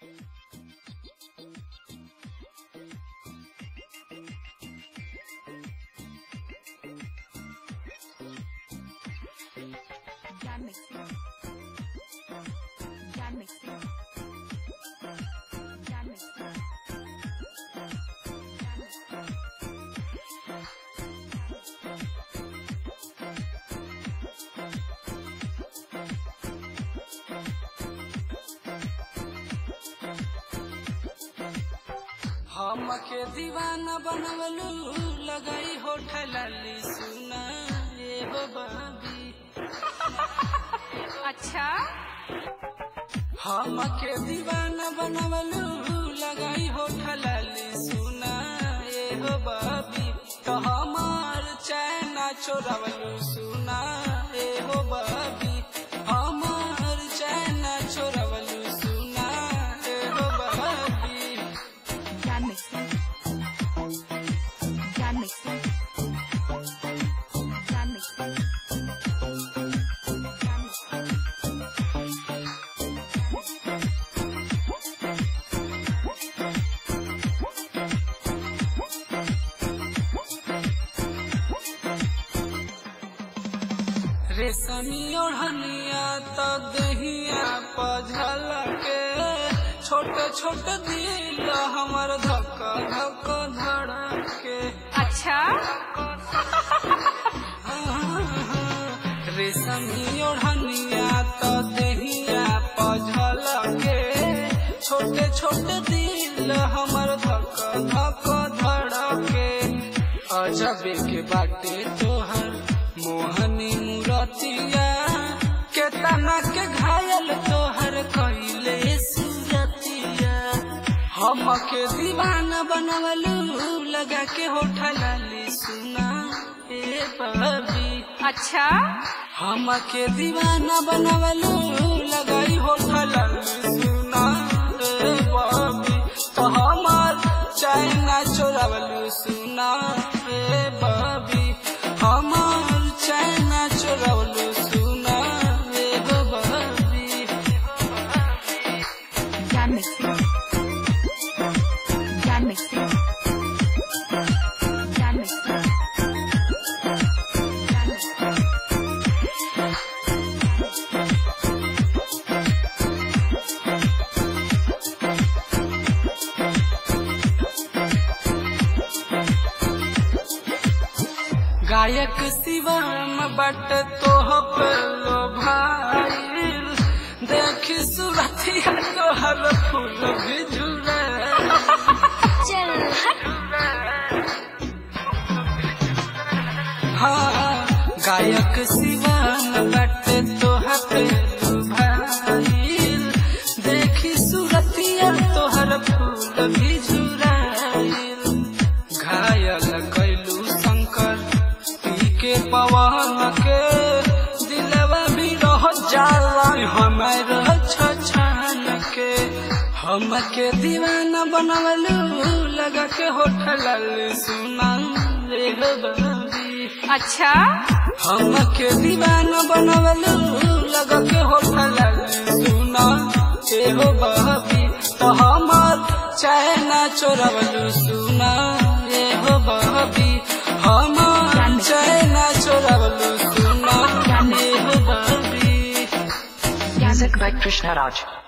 Jan mixing. Jan mixing. Jan mixing. Jan mixing. हमके दीवाना बनवलू लगाई होठल लाली सुना ये हो बाबी अच्छा हमके दीवाना बनवलू लगाई होठल लाली सुना ये हो बाबी तो हमार चैना चोरवलू सुना ये हो बाबी हमार चैना चोरवलू सुना ये हो बाबी Jan mixing. Jan mixing. Jan mixing. Jan mixing. रेशमी ओढ़निया तो दहिया पझल के छोटे छोटे दिल हमर धक धक धड़क के अच्छा रेशमी ओढ़निया तो दहिया पझल के छोटे छोटे दिल हमर धक धक धड़क के अजबे के बाटे तोहर मोहनी मूरतिया केतना के घायल तोहर कइले सूरतिया हमके दीवाना बनवलू लगा के होठल लाली सुना ए बबी अच्छा हमके दीवाना बनवलू लगाई होठल लाली सुना ए बबी तो हमार चाइना चोरवलू सुना ए बबी हमार चाइना चोरवलू सुना ए बबी Jan mixing. Jan mixing. Jan mixing. Jan mixing. गायक शिवम बट तोह पे लो भाई देखी सुरतिया तोहर फूल भी झूले हाँ गायक शिवम बट तोह पे लो भाई देखी सुरतिया तोहर फूल भी झुराइल घायल कैलू शंकर पी के पवन के दिलवा भी रह जाला हमार छछान के हमके दीवाना बनवलू लगा के होठल सुना रे बबी अच्छा हमके दीवाना बनवलू लगा के होठल सुना ए हो बबी तो हमार चैना चोरवलू सुना ए हो बबी हमार चैना चोरवलू सुना ए हो बबी Jan Music by Krishna Raj.